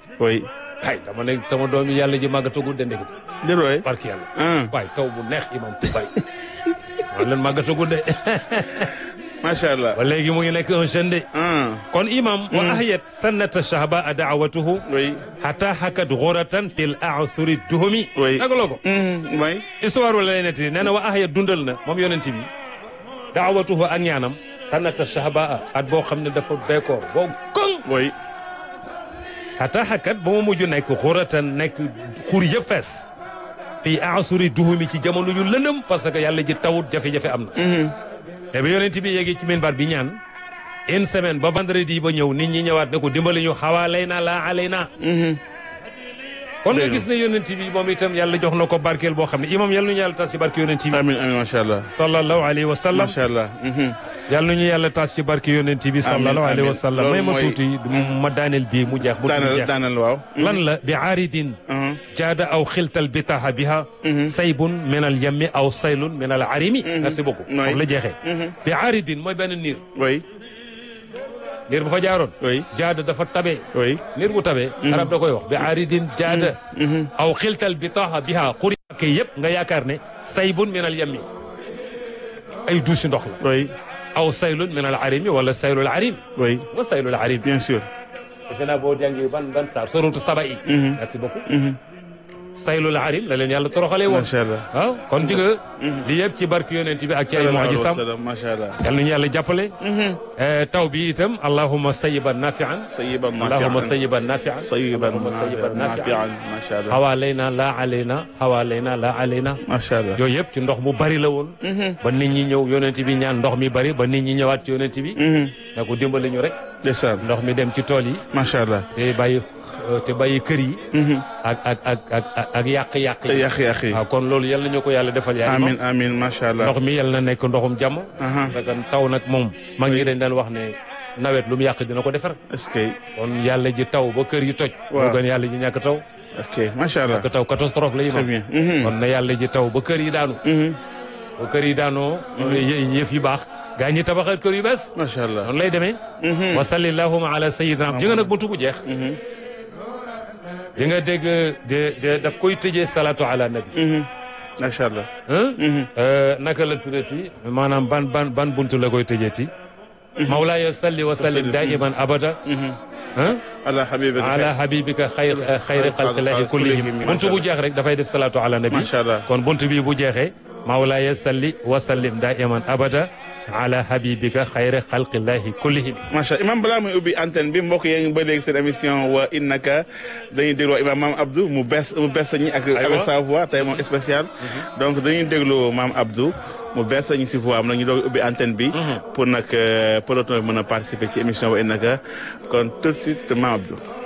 oui ay dama ne sama doom yi yàlla ji màggatagul de ndekete déet waay barki yàlla ah waay taw bu neex imam tu bay man leen màggatagul de macha allah ba léegi mu ngi nekk un jeune de ah kon imam wa ahiyat sannata shahba a daawatuhu oui hatta hakat ghuratan fil a'thuri tuhumi Oui. nagaloo ko Mhm, oui histoire wala lay netti nee na wa ahiyat dundal na moom yonent bi daawatuhu ak ñaanam sannata shahba at boo xam ne dafa beekoor boo koŋ oui hatta hakat ba mu mujj nekk ghuratan nekk xur yëpp fees fii a'thuri tuhumi ci jamono yu lëndëm parce que yàlla ji tawut jafe-jafe am na te bi yonent bi yéegi ci minbar bi ñaan une semaine ba vendredi ba ñëw nit ñi ñëwaat ne ko dimbali ñu xawaa lay na laa alay na kon nga gis ne yonent bi moom itam yàlla jox na ko barkeel boo xam ne imam yàlla nañu yàlla tas ci barke yonent bi amin amin macha allah sallallahu alayhi wa sallam macha allah mhm. yàlla nañu yàlla tas ci barke yonent bi sallallahu alayhi wa amiin. sallam may Loolu ma mooy- tuuti ma daaneel bii mu jeex bu mu daanal jeex daanal waaw lan la bi aaridin Mhm. jaada aw xiltal bitaha biha saybun min al yammi aw saylun min al arimi merci beaucoup Oui. foofu la jeexee bi aaridin mooy benn niir oui niir bu fa jaaroon oui jaada dafa tabe oui niir bu tabee arab da koy wax bi aaridin jaada aw xiltal bitaha biha xuri kay yëpp nga yaakaar ne saybun min al yammi ay douche ndox la oui aw saylun min al arimi wala saylul arim oui wa saylul arim bien sûr defe naa boo jàngi ban ban saar sorotu saba yi merci beaucoup saylul arim la leen yàlla toroxalee woon macha allah waaw kon ci nga li yëpp ci barke yonent bi ak ci ay mu'jizam macha allah yal nañu yàlla jàppale Eh, taw bi itam allahumma sayyiban nafian sayyiban allahumma nafi'an sayyiban nafian sayyiban allahumma sayyiban nafian nafi'an macha allah xawaalayna la alayna xawaalayna la alayna macha allah yooyu yëpp ci ndox mu bari la woon ba nit ñi ñëw yonent bi ñaan ndox mi bari ba nit ñi ñëwaat ci yonent bi ne ko dimbali ñu rek ndeysaan ndox mi dem ci tool yi macha allah te bàyyi te bàyyi kër yi ak ak ak ak ak ak yàq-yàq yi yàq yàq yi waaw kon loolu yal na ñu ko yàlla defal yaay amin amin macha allah ndox mi yal na nekk ndoxum jàmm Aha. parce que taw nag moom mag ñi dañ daan wax ne nawet lu mu yàq dina ko defar est-ce que kon yàlla ji taw ba kër yi toj Waaw. moo gën yàlla ji ñàkk taw ok macha allah ñàkk taw catastrophe la yi très bien Mhm. kon na yàlla ji taw ba kër yi daanu Mhm. ba kër yi daanoo yë- yëf yi baax gaa ñi tabaxal kër yu bees macha allah noonu lay demee wa salli allahuma ala sayyidina ji nga nag buntu bu jeex di nga dégg de de daf koy tëjee salatu ala nabi Mhm. macha allah hein naka la tuddati maanaam ban ban ban buntu la koy tëjeeti mawlaaya salli wa sallim daiman abada hein ala habibika ala habibika xayr xayri xalqillahi kullihim buntu bu jeex rek dafay def salatu ala nabi macha allah kon buntu bi bu jeexee mawlaaya salli wa sallim daiman abada ala habibika xayri xalqillahi kullihim macha imam balaa muy ubbi antenne bi mbokk yaa ngi ba léegi seen émission wa innaka dañuy déglu imam maam Abdou mu bees mu bees ñi ak avec sa voix tey moom spécial donc dañuy déglu maam Abdou mu bees ñi si voix am nag ñu doog ubbi antenne bi pour nag peloton bi mën a participer ci émission wa innaka kon tout de suite maam Abdou